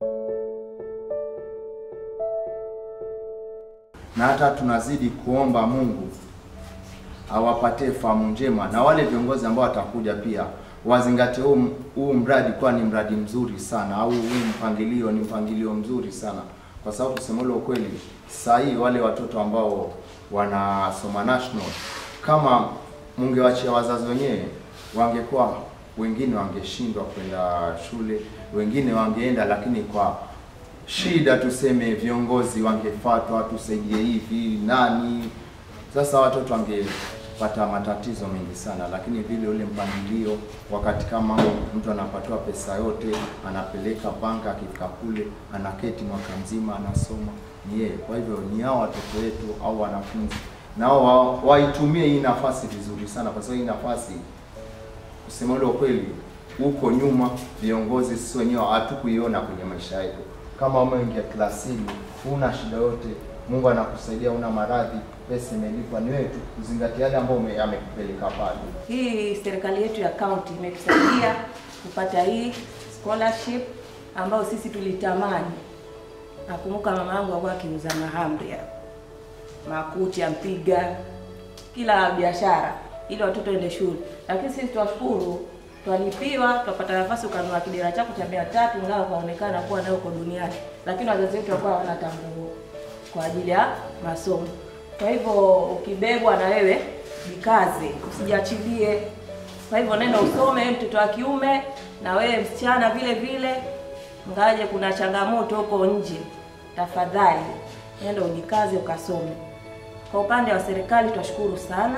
na hata tunazidi kuomba Mungu awapatie fahamu njema, na wale viongozi ambao watakuja pia wazingatie huu huu mradi kuwa ni mradi mzuri sana, au huu mpangilio ni mpangilio mzuri sana, kwa sababu kusema ule ukweli, saa hii wale watoto ambao wanasoma national, kama mungewachia wazazi wenyewe, wangekuwa wengine wangeshindwa kwenda shule, wengine wangeenda, lakini kwa shida tuseme viongozi wangefuatwa, tusaidie hivi nani. Sasa watoto wangepata matatizo mengi sana, lakini vile ule mpangilio, wakati kama huo, mtu anapatiwa pesa yote, anapeleka banka, akifika kule anaketi mwaka mzima anasoma, ni yeye. Kwa hivyo ni hao watoto wetu au wanafunzi nao wa, waitumie hii nafasi vizuri sana, kwa sababu hii nafasi kusema ule ukweli, huko nyuma viongozi sisi wenyewe hatukuiona kwenye maisha yetu. Kama umeingia klasini, huna shida yote, Mungu anakusaidia, una maradhi, pesa imelipwa, ni wewe tu kuzingatia yale ambayo ume- amekupeleka pale. Hii serikali yetu ya kaunti imetusaidia kupata hii scholarship ambayo sisi tulitamani. Nakumbuka mama yangu alikuwa akiuza mahamri ya makuti, ampiga kila biashara ili watoto ende shule, lakini sisi twashukuru, twalipiwa, twapata nafasi ukanunua kidera chako cha mia tatu ngao ukaonekana kuwa nayo uko duniani, lakini wazazi wetu walikuwa hawana tambuu kwa ajili ya masomo. Kwa hivyo ukibebwa na wewe jikaze, usijiachilie. Kwa hivyo nenda usome, wewe mtoto wa kiume na wewe msichana vile vile, ngaje kuna changamoto huko nje, tafadhali nenda ujikaze ukasome. Kwa upande wa serikali twashukuru sana,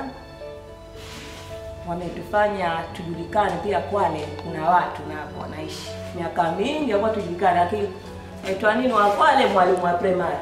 wametufanya tujulikane pia. Kwale kuna watu na wanaishi miaka mingi ambao tujulikane, lakini aitwa nini wa Kwale, mwalimu wa primary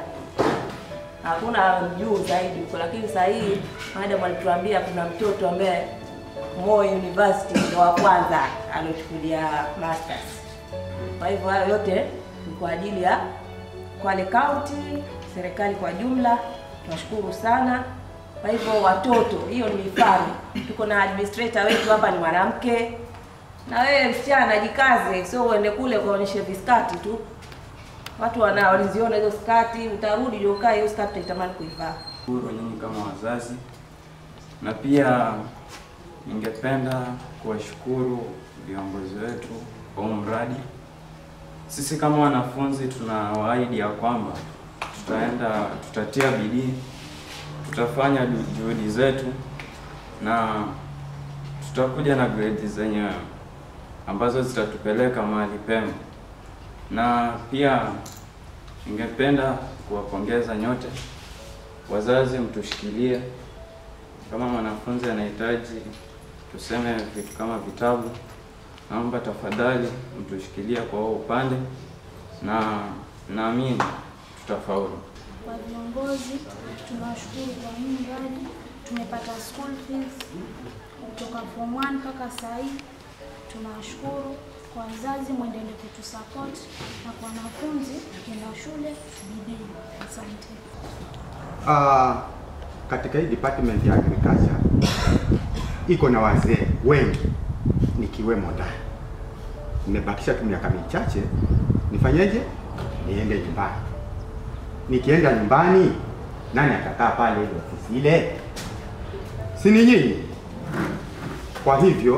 hakuna juu zaidi huko, lakini sasa hii madam alituambia kuna mtoto ambaye Moi University ndio wa kwanza aliochukulia masters. Kwa hivyo hayo yote ni kwa ajili ya Kwale County, serikali kwa jumla, tunashukuru sana. Kwa hivyo watoto, hiyo ni mifano. Tuko na administrator wetu hapa ni mwanamke, na wewe msichana jikaze, sio uende kule ukaonyeshe viskati tu watu wana waliziona hizo skati, utarudi ndio ukae hiyo skati utaitamani kuivaa. Shukuru nyinyi kama wazazi, na pia ningependa kuwashukuru viongozi wetu kwa huu mradi. Sisi kama wanafunzi tunawaahidi ya kwamba tutaenda, tutatia bidii, tutafanya ju- juhudi zetu na tutakuja na grade zenye ambazo zitatupeleka mahali pema, na pia ningependa kuwapongeza nyote wazazi, mtushikilie. Kama mwanafunzi anahitaji tuseme vitu kama vitabu, naomba tafadhali mtushikilie kwa huo upande, na naamini tutafaulu. Kwa viongozi tunawashukuru kwa hii mradi, tumepata school fees kutoka form 1 mpaka saa hii. Tunawashukuru kwa wazazi, mwendelee kutusupport na kwa wanafunzi tukienda shule bidii. Asante. Ah, katika hii department ya agriculture iko na wazee wengi nikiwemo ndani. Nimebakisha tu miaka michache, nifanyeje? Niende nyumbani. Nikienda nyumbani, nani atakaa pale ile ofisi ile? Si ni nyinyi? Kwa hivyo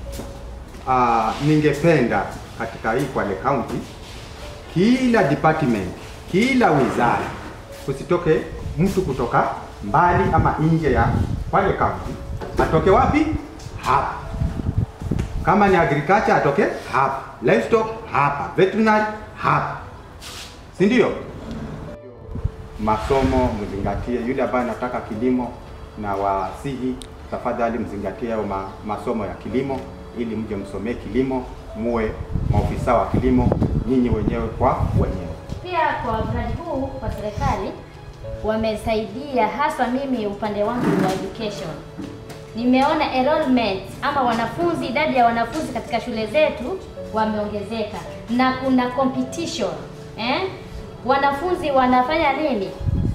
ah, ningependa katika hii Kwale County kila department, kila wizara kusitoke mtu kutoka mbali ama nje ya Kwale County. Atoke wapi? Hapa. Kama ni agriculture atoke hapa, livestock hapa, veterinary hapa, si ndio? Masomo mzingatie, yule ambaye anataka kilimo na wasihi, tafadhali mzingatie hayo ma, masomo ya kilimo ili mje msomee kilimo, muwe maofisa wa kilimo nyinyi wenyewe kwa wenyewe. Pia kwa mradi huu kwa serikali wamesaidia, hasa mimi upande wangu wa education, nimeona enrollment ama wanafunzi, idadi ya wanafunzi katika shule zetu wameongezeka na kuna competition eh? Wanafunzi wanafanya nini?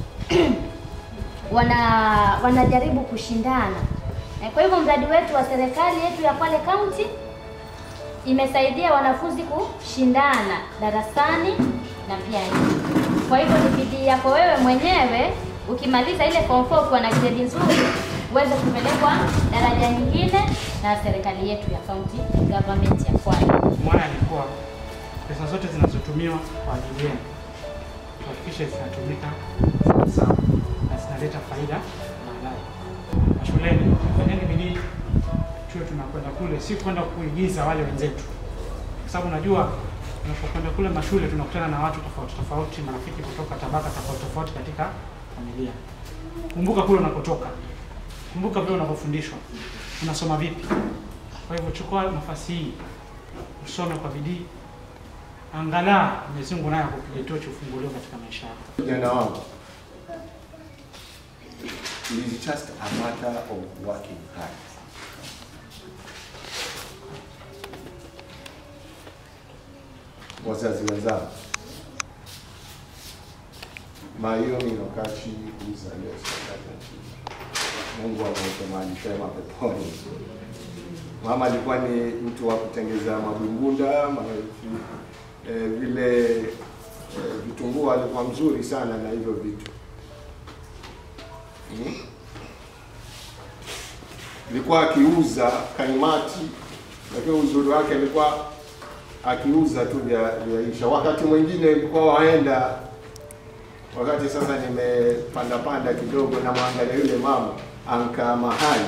wana wanajaribu kushindana eh, kwa hivyo mradi wetu wa serikali yetu ya Kwale County imesaidia wanafunzi kushindana darasani na pia nje. Kwa hivyo ni bidii yako wewe mwenyewe, ukimaliza ile form 4 ukiwa na grade nzuri, uweze kupelekwa daraja nyingine na serikali yetu ya county government ya Kwale. Mwana alikuwa pesa zote zinazotumiwa kwa ajili yenu tuhakikishe zinatumika sawasawa na zinaleta faida baadaye. Na shuleni fanyeni bidii, tuwe tunakwenda kule, si kwenda kuigiza wale wenzetu, kwa sababu najua tunapokwenda kule mashule tunakutana na watu tofauti tofauti, marafiki kutoka tabaka tofauti tofauti katika familia. Kumbuka kule unakotoka, kumbuka vile unavyofundishwa, unasoma vipi. Kwa hivyo chukua nafasi hii usome kwa bidii, angalau Mwenyezi Mungu naye akupiga tochi ufunguliwe katika maisha yako. Kijana wangu, it is just a matter of working hard. Wazazi wenzangu, mahiyo minokachi uzaliwa Mungu amweke mahali pema peponi. Mama alikuwa ni mtu wa kutengeza mabungunda ma, eh, vile eh, vitunguu alikuwa mzuri sana na hivyo vitu hmm? Alikuwa akiuza kaimati, lakini uzuri wake alikuwa akiuza tu vya vyaisha. Wakati mwingine ilikuwa waenda, wakati sasa nimepanda panda kidogo, na mwangalia yule mama ankaa mahali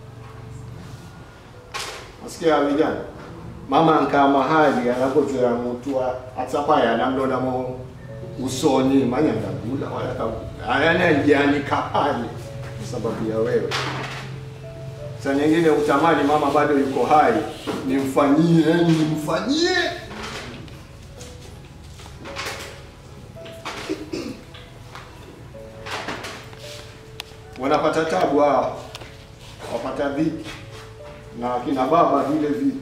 Nasikia vijana, mama ankaa mahali anakotoya mtu atsapaya namlona mo usoni manya ndagula wala kabula anajianika pale kwa sababu ya wewe. Saa nyingine utamani mama bado yuko hai, nimfanyie nimfanyie. Wanapata tabu hawa, wapata dhiki na kina baba vile vile.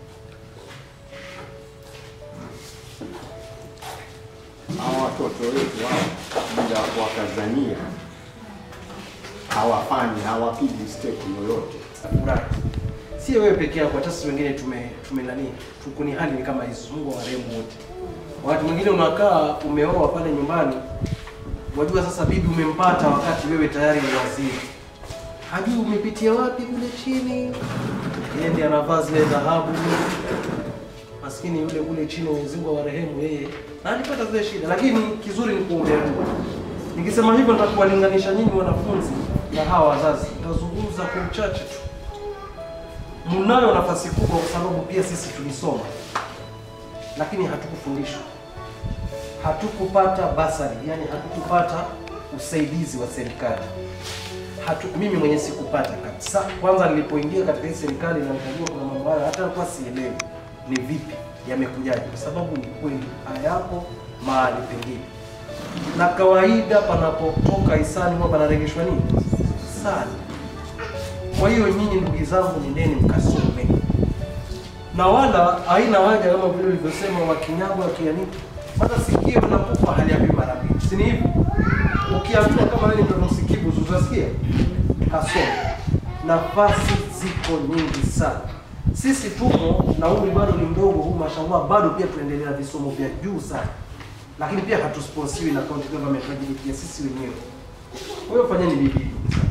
Hawa watoto wetu hao bila wakazania hawafanyi hawapigi step yoyote. furahi. Si wewe peke yako, hata sisi wengine tume tume nani, tuko ni hali ni kama hizo. Mungu awarehemu wote. Wakati mwingine unakaa umeoa pale nyumbani, wajua sasa bibi umempata wakati wewe tayari ni waziri, hajui umepitia wapi kule chini, yeye ndiye anavaa zile dhahabu. Maskini yule kule chini, Mwenyezi Mungu awarehemu yeye, na alipata zile shida, lakini kizuri ni kuombea dua. Nikisema hivyo nitakuwalinganisha nyinyi wanafunzi na hawa wazazi, nitazungumza kwa uchache tu. Mnayo nafasi kubwa, kwa sababu pia sisi tulisoma, lakini hatukufundishwa, hatukupata basari, yani hatukupata usaidizi wa serikali. Hatu, mimi mwenyewe sikupata kabisa. Kwanza nilipoingia katika hii serikali na nikajua kuna mambo haya, hata kwa sielewi ni vipi yamekujaje, kwa sababu ni kweli hayapo mahali pengine na kawaida panapotoka hisani huwa panaregeshwa nini? Hisani. Kwa hiyo nyinyi ndugu zangu, nendeni mkasome, na wala haina haja kama vile ulivyosema wakinyagwa wakianika, hata sikio linakufa haliambii mara mbili, si ni hivyo? Ukiambiwa kama wewe ni mtoto msikivu, utasikia kasome. Nafasi ziko nyingi sana. Sisi tumo na umri bado ni mdogo huu, mashallah, bado pia tuendelea na visomo vya juu sana lakini pia hatusponsiwi na county government, tunajilipia sisi wenyewe. Kwa hiyo fanyeni bidii,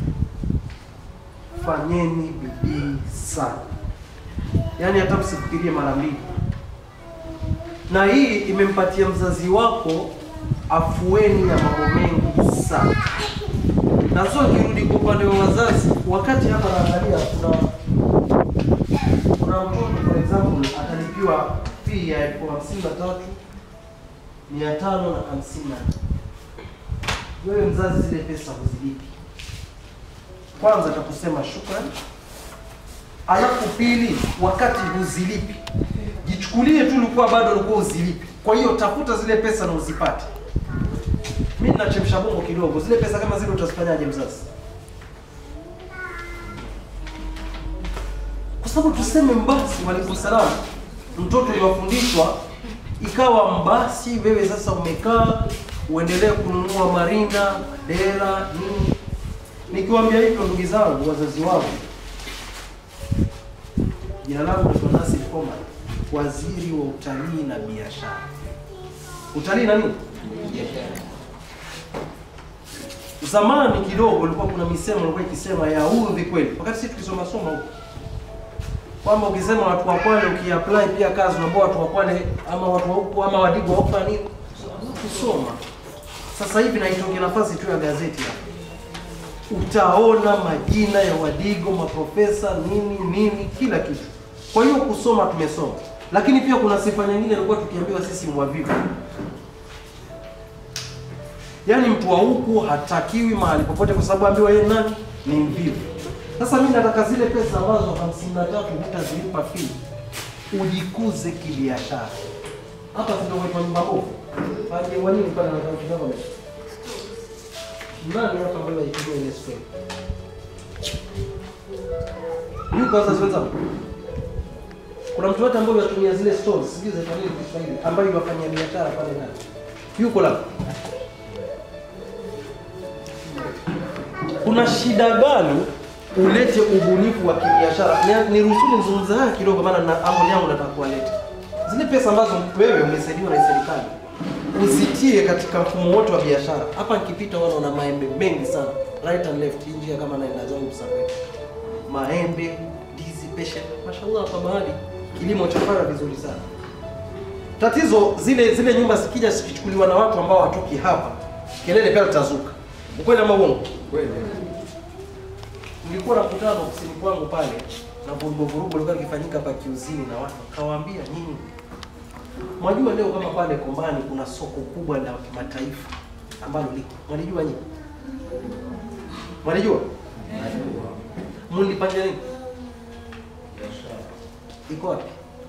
fanyeni bidii sana, yaani hata msifikirie mara mbili. Na hii imempatia mzazi wako afueni ya mambo mengi sana. Na sio kirudi kwa upande wa wazazi, wakati hapa naangalia kuna kuna mtoto for example atalipiwa fee ya elfu hamsini na tatu mia tano na hamsini na wewe mzazi zile pesa huzilipi. Kwanza atakusema shukrani, alafu pili, wakati huzilipi jichukulie tu ulikuwa bado ulikuwa uzilipi. Kwa hiyo tafuta zile pesa na uzipate. Mimi ninachemsha bongo kidogo, zile pesa kama zile utazifanyaje mzazi? Kwa sababu tuseme mbasi, walikum salam, mtoto yuwafundishwa ikawa mbasi, wewe sasa umekaa uendelee kununua marinda, dera, nini. Nikiwaambia hivyo ndugu zangu, wazazi wangu, jina langu naitwa Nasir Omar, waziri wa utalii na biashara. Utalii na nini? Biashara. Zamani kidogo ulikuwa kuna misemo ilikuwa ikisema ya udhi kweli, wakati sisi tukisoma soma huko kwamba ukisema watu wa Kwale ukiapply pia kazi unaambia watu wa Kwale ama watu wa huko ama Wadigo wafanya nini? Kusoma. Sasa hivi naitonge nafasi tu ya gazeti hapa utaona majina ya Wadigo, maprofesa nini nini, kila kitu. Kwa hiyo kusoma tumesoma, lakini pia kuna sifa nyingine ilikuwa tukiambiwa sisi ni wavivu. Yaani mtu wa huku hatakiwi mahali popote, kwa sababu ambiwa yeye nani ni mvivu. Sasa mimi nataka zile pesa ambazo hamsini na tatu hutazilipa fee, ujikuze kibiashara. Hapa zinaitwa nyumba bovu. Aje wanini pale na kidogo nani hapa ambaye aitumia ile spray? Yuko sasa wenzangu. Kuna mtu wote ambaye anatumia zile stores, sijui za nini Kiswahili, ambaye yafanyia biashara pale ndani. Yuko la. Kuna shida gani ulete ubunifu wa kibiashara? Ni- Niruhusu nizungumze haya kidogo, maana na amoni yangu nataka kuwaleta zile pesa ambazo wewe umesaidiwa na serikali uzitie katika mfumo wote wa biashara. Hapa nikipita wana na maembe mengi sana right and left, hii njia kama naenda zangu Msambweni, maembe, ndizi, pesha, mashallah, kwa bahari kilimo cha fara vizuri sana. Tatizo zile zile nyumba zikija zikichukuliwa na watu ambao hatoki hapa, kelele pia litazuka. Ukweli ama uongo? Kweli. Nilikuwa na mkutano ofisini kwangu pale na vurugu vurugu ilikuwa ikifanyika hapa kiuzini na watu kawaambia nyinyi Mwajua leo kama pale Kombani kuna soko kubwa la kimataifa ambalo liko. Mwalijua nyinyi? Mwalijua? Mlipanga nini? Iko wapi?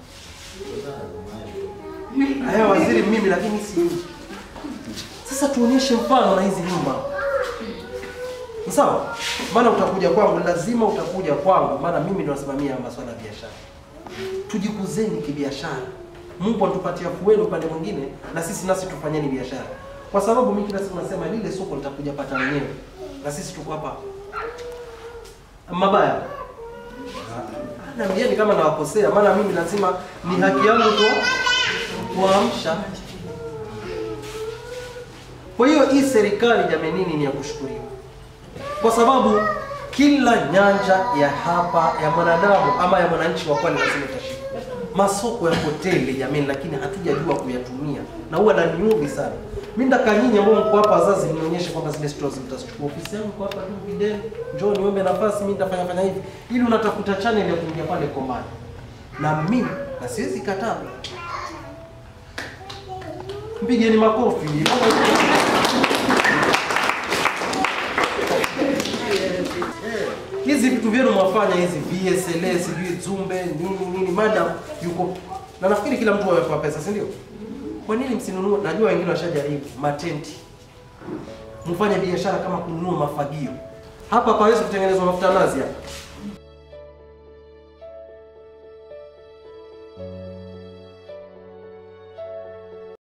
Haya waziri mimi lakini si Sasa tuonyeshe mfano na hizi nyumba. Ni Sawa? Maana utakuja kwangu, lazima utakuja kwangu, maana mimi ndo nasimamia masuala ya biashara. Tujikuzeni kibiashara. Mungu anatupatia fueli upande mwingine, na sisi nasi tufanyeni biashara, kwa sababu mimi kila siku nasema lile soko litakuja pata wenyewe, na sisi tuko hapa mabaya. Naambieni kama nawakosea, maana mimi lazima ni haki yangu kwa kuamsha. Kwa hiyo hii serikali jamenini ni ya kushukuriwa, kwa sababu kila nyanja ya hapa ya mwanadamu ama ya mwananchi wa Kwale lazima itashika. Masoko ya hoteli jamani, lakini hatujajua kuyatumia na huwa naniudhi sana. Mimi ndaka nyinyi ambao mko hapa wazazi, mnionyeshe kwamba zile stores mtazichukua. Ofisi yangu iko hapa tu Videni, njoo niombe nafasi, mimi nitafanya fanya hivi, ili unatafuta channel ya kuingia pale Kombani, na mimi na siwezi kataa. Mpigeni makofi. hizi vitu vyenu mwafanya hizi VSLA sijui Zumbe nini nini, madam yuko na nafikiri kila mtu amepewa pesa, si ndio? Kwa nini msinunue? Najua wengine washajaribu matenti, mfanye biashara kama kununua mafagio. Hapa pawezi kutengenezwa mafuta nazi hapa